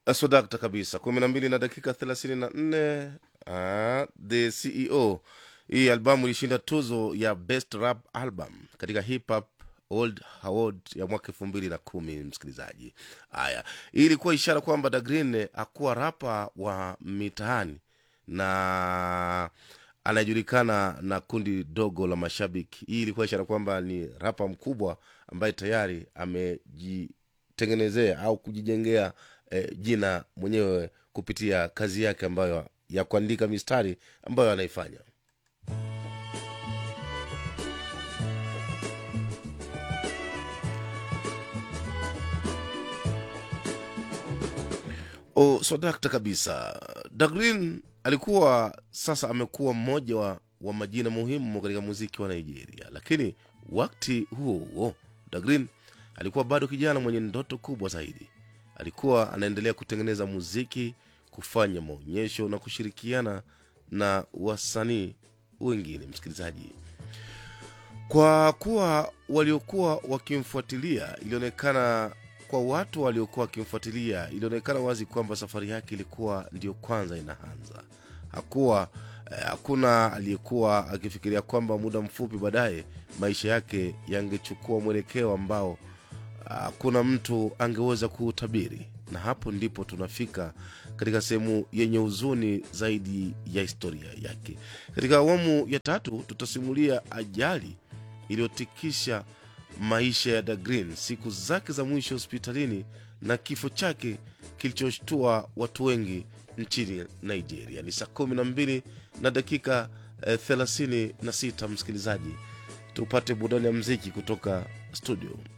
swadakta kabisa kumi na mbili na dakika thelathini na nne uh, the ceo hii albamu ilishinda tuzo ya best rap album katika hip hop old award ya mwaka elfu mbili na kumi msikilizaji haya hii ilikuwa ishara kwamba dagreen akuwa rapa wa mitaani na anajulikana na kundi dogo la mashabiki hii ilikuwa ishara kwamba ni rapa mkubwa ambaye tayari amejitengenezea au kujijengea eh, jina mwenyewe kupitia kazi yake ambayo ya kuandika mistari ambayo anaifanya o swadakta kabisa dagrin alikuwa sasa amekuwa mmoja wa, wa majina muhimu katika muziki wa nigeria lakini wakati huo huo dagrin alikuwa bado kijana mwenye ndoto kubwa zaidi alikuwa anaendelea kutengeneza muziki kufanya maonyesho na kushirikiana na wasanii wengine msikilizaji kwa kuwa waliokuwa wakimfuatilia ilionekana kwa watu waliokuwa wakimfuatilia ilionekana wazi kwamba safari yake ilikuwa ndiyo kwanza inaanza hakuwa eh, hakuna aliyekuwa akifikiria kwamba muda mfupi baadaye maisha yake yangechukua mwelekeo ambao hakuna mtu angeweza kuutabiri na hapo ndipo tunafika katika sehemu yenye huzuni zaidi ya historia yake katika awamu ya tatu tutasimulia ajali iliyotikisha maisha ya dagrin siku zake za mwisho hospitalini na kifo chake kilichoshtua watu wengi nchini nigeria ni saa kumi na mbili na dakika eh, thelathini na sita msikilizaji tupate burudani ya mziki kutoka studio